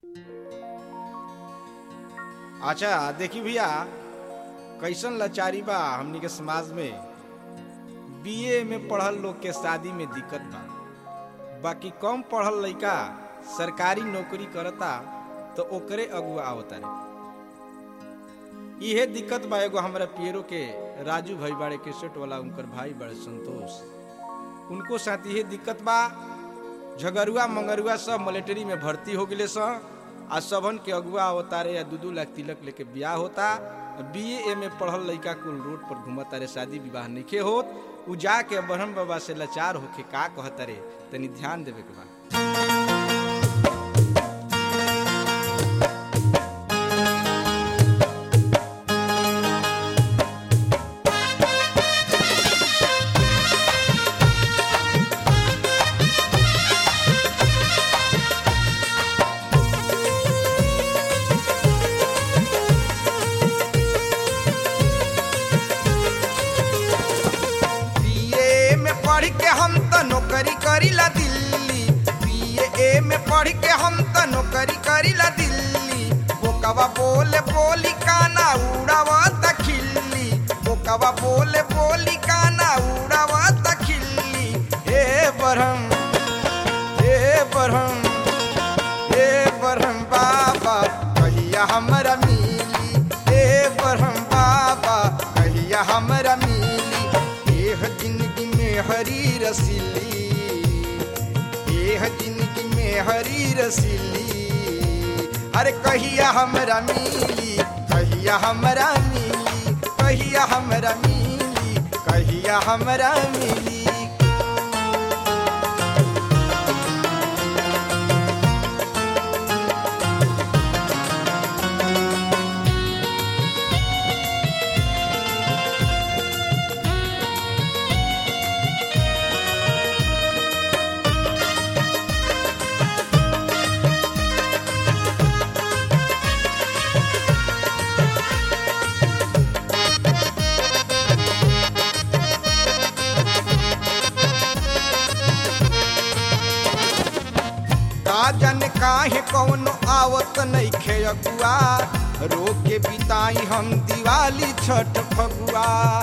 अच्छा देखी भैया कैसन लाचारी बा हमनी के समाज में बीए में पढ़ल लोग के शादी में दिक्कत बा बाकी कम पढ़ल लइका सरकारी नौकरी करता तो ओकरे अगुआ आवता रे इहे दिक्कत बा एगो हमरा पियरो के राजू भाई बाड़े केसेट वाला उनकर भाई बड़े संतोष उनको साथ इहे दिक्कत बा झगरुआ मंगरुआ सब मिलिट्री में भर्ती हो गए स आ सबन के अगुआ अवतारे या दू दू लाख तिलक लेके ब्याह होता बी ए में पढ़ल लइका कुल रोड पर घूमता रे शादी विवाह नइखे होत उ जाके ब्रह्म बाबा से लाचार होके का कहता रे तनी ध्यान देवे के बा बीए में पढ़ के हम त नौकरी करीला दिल्ली बीए में पढ़ के हम त नौकरी करीला दिल्ली बोकवा बोले बोली काना उड़ावत खिल्ली बोकवा बोले बोली काना उड़ावत खिल्ली हे बरहम हे बरहम हे बरहम बाबा कहिया हमरा मिली हे बरहम बाबा कहिया हमरा मिली एह जिंदगी में हरी रसीली एह जिंदगी में हरी रसीली अरे कहिया हमरा मिली कहिया हमरा मिली कहिया हमरा मिली कहिया हमरा मिली का जन काहे कौनो आवत नइखे अगुआ रोके बिताई हम दिवाली छठ फगुआ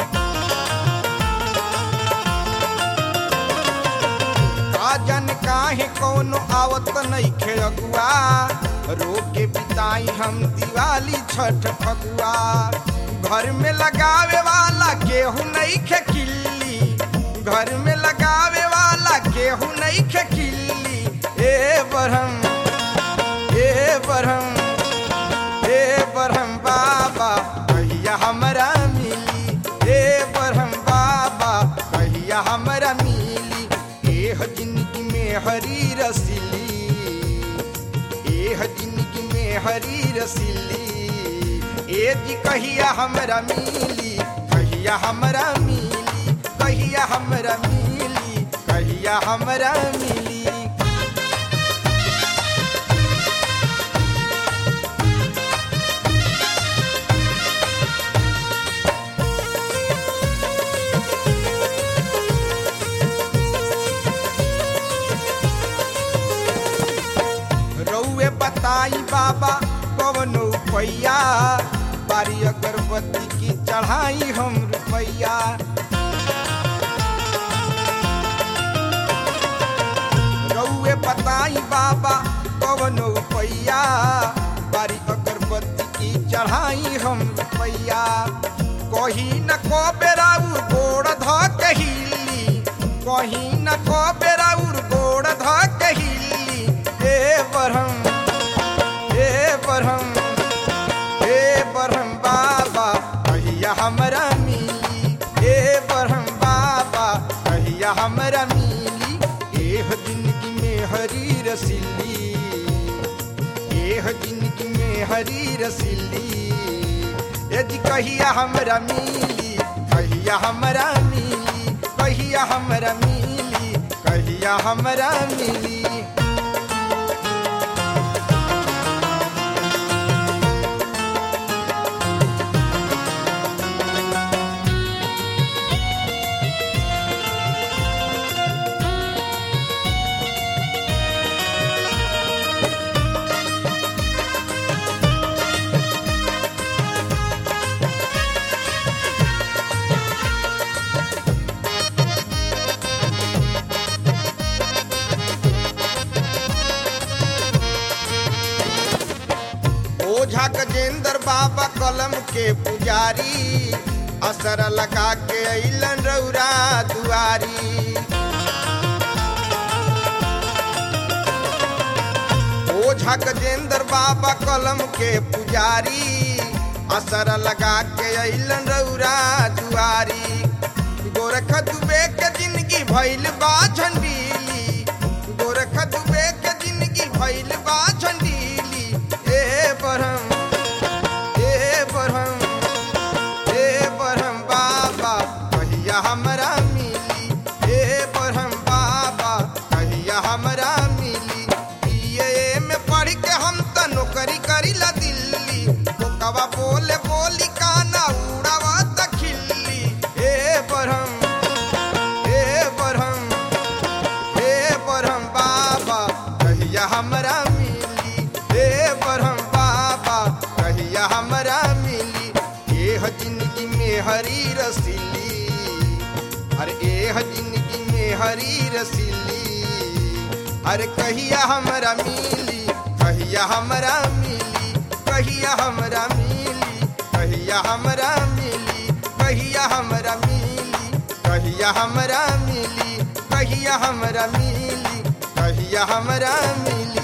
का जन काहे कौनो आवत नइखे अगुआ रोके बिताई हम दिवाली छठ फगुआ घर में लगावे वाला केहू नइखे किल्ली घर में लगावे वाला केहू नइखे किल्ली ए बरहम ए बरहम ए बरहम बाबा कहिया हमरा मिली ए बरहम बाबा कहिया हमरा मिली एह जिंदगी में हरी रसीली एह जिंदगी में हरी रसीली ए जी कहिया हमरा मिली कहिया हमरा मिली कहिया हमरा मिली कहिया हमरा मिली रउए बताई बाबा कवन रुपैया बारी अगरबत्ती की चढ़ाई हम रुपैया रउए बताई बाबा कवन रुपैया बारी अगरबत्ती की चढ़ाई हम रुपैया कही न को बेराउर गोड़ ध कहिली कही न को बेराउर गोड़ ध कहिली हे बरहम हे बरहम हे बरहम बाबा कहिया हमरा मिली हे बरहम बाबा कहिया हमरा मिली एह जिंदगी में हरी रसीली एह जिंदगी में हरी रसीली यदि कहिया हमरा मिली कहिया हमरा मिली कहिया हमरा मिली कहिया हमरा मिली ओझा गजेंद्र बाबा कलम के पुजारी असर लगा के अइलन रौरा दुआरी ओझा गजेंद्र बाबा कलम के पुजारी असर लगा के अइलन रौरा दुआरी गोरख दुबे के जिंदगी भइल बा झंडीली गोरख दुबे के जिंदगी भइल बा झंडीली ए बरहम ए बरहम ए बरहम बाबा कहिया हमरा मिली ए बरहम बाबा कहिया हमरा मिली बीए में पढ़ के हम त नौकरी करीला दिल्ली बोकवा बोले बोली काना उड़ावा त खिल्ली ए बरहम ए बरहम हे बरहम बाबा कहिया हमरा मिली हे बरहम बाबा कहिया हमरा मिली एह जिंदगी में हरी रसीली अरे एह जिंदगी में हरी रसीली अरे कहिया हमरा मिली कहिया हमरा मिली कहिया हमरा मिली कहिया हमरा मिली कहिया हमरा मिली कहिया हमरा मिली कहिया हमरा मिली कहिया हमरा मिली